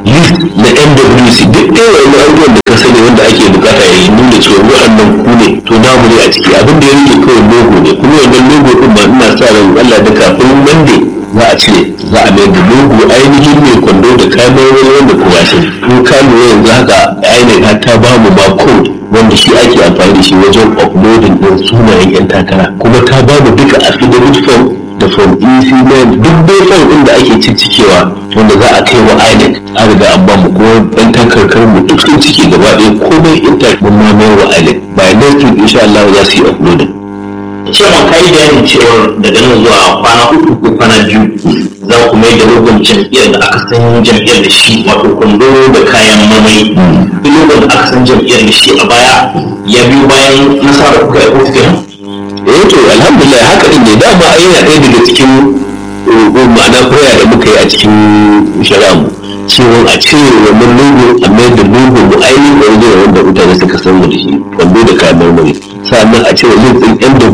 list na nwc duk ɗaya wani abubuwan da ka sani wanda ake bukata ya yi nuna cewa waɗannan ku ne to namu ne a ciki abin da ya rike kawai logo ne kuma wannan logo ɗin ma ina sa ran allah da kafin monday za a cire za a mai da logo ainihin mai kwando da kamerori wanda kuma shi in ka lura yanzu haka ainihin ta ba mu ma code wanda shi ake amfani da shi wajen uploading din sunayen yan takara kuma ta ba mu duka affidavit form da form ec duk dai form din da ake ciccikewa wanda za a kai wa inec an riga an ba mu kuma yan takarkar mu duk sun cike gaba ɗaya komai intact mun ma mai wa inec by next week insha Allah za su yi uploading cewa ka yi bayanin cewar daga nan zuwa kwana uku ko kwana biyu za ku mai da rogon jam'iyyar da aka san jam'iyyar da shi wato kwando da kayan mamai duk rogon da aka san jam'iyyar da shi a baya ya biyo bayan nasarar kuka yi kotu kenan eh to alhamdulillah haka din ne dama ai yana ɗaya daga cikin uh, ma'ana prayer da muka yi a cikin shari'armu cewa a cire wannan logo a mai da logo mu ainihin original wanda mutane suka san mu da shi kwando da kayan marmari sannan a cire link ɗin yan